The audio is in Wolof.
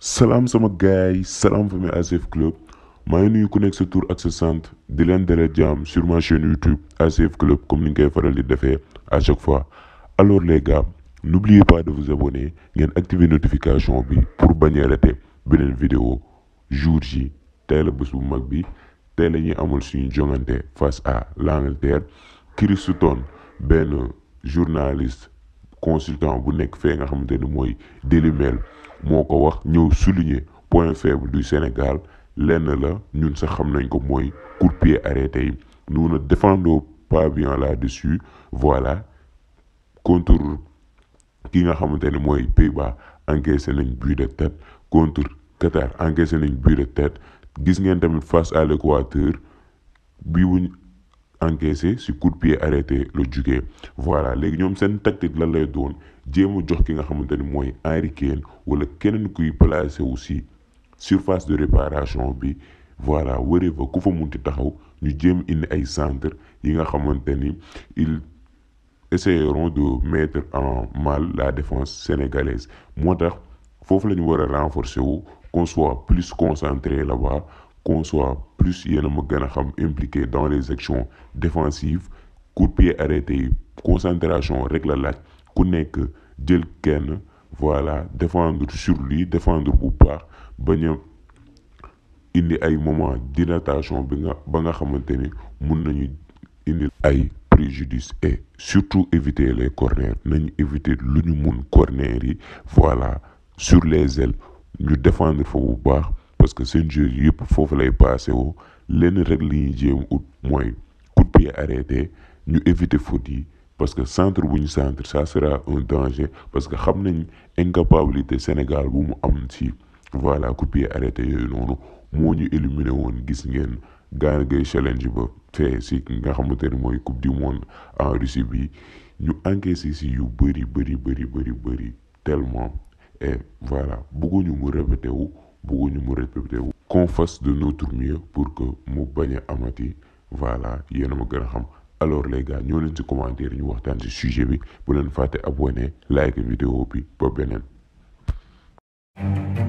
salaam sama gaay yi salaam famille ACF Club maa ngi nuyu ku nekk sa tur ak sa sant di leen dalal jàmm sur ma chaîne YouTube ACF Club comme ni nga koy faral di defee à chaque fois alors les gars n'oubliez pas de vous abonner ngeen activer notification bi pour bañ a rater beneen vidéo jour ji tey la bés bu mag bi tey la ñuy amal suñu jongante face à l'Angleterre Chris Sutton benn journaliste consultant bu nekk fee nga xamante ni mooy Daily Mail moo ko wax ñëw souligner point faible du Sénégal lenn la ñun sax xam nañ ko mooy coup de pied arrêté yi nous ne défendons pas bien là-dessus voilà contre ki nga xamante ni mooy Pays-Bas encaissé nañ but de tête contre Qatar encaissé nañ but de tête gis ngeen tamit face à l'Équateur bi wuñ encaissé si coup de pied arrêté la jugee voilà léegi ñoom seen tactique lan lay doon jéem a jox ki nga xamante ni mooy Harry Kane wala keneen kuy placé aussi surface de réparation bi voilà wëree fa ku fa munti taxaw ñu jéem indi ay centre yi nga xamante ni ils essaieront de mettre en mal la défense sénégalaise moo tax foofu la ñu war a renforcer wu qu'on soit plus concentré là-bas qu'on soit plus yéen a ma gën a xam impliqué dans les actions défensives coup de pied arrêté yi concentration rek la laaj ku nekk jël kenn voilà défendre sur lui défendre bu baax bañ a indi ay moment d'irritation bi nga ba nga xamante ni mun nañu indi ay préjudice et surtout éviter les corners nañu éviter lu ñu mun corner yi voilà sur les ailes ñu défendre fa bu baax parce que seen jeu yëpp foofu lay passé woo lenn rek li ñuy jéem ut mooy coup de pied arrêté ñu éviter faute yi parce que centre bu ñu centre ça sera un danger parce que xam nañ incapacité Sénégal bu mu am ci voilà coup de pied arrêté yooyu noonu moo ñu éliminé woon gis ngeen Gana Gueye challenge ba fee si nga xamante ne mooy coupe du monde en Russie bi ñu encaissé si yu bëri bëri bëri bëri bëri tellement et voilà bëgguñu mu répété wu bëgguñu mu répété wu qu'on fasse de notre mieux pour que mu bañ a amati voilà yéen a ma gën a xam alors les gars ñoo leen ci commentaire ñu waxtaan ci sujet bi bu leen fàtte abonné like vidéo bi ba beneen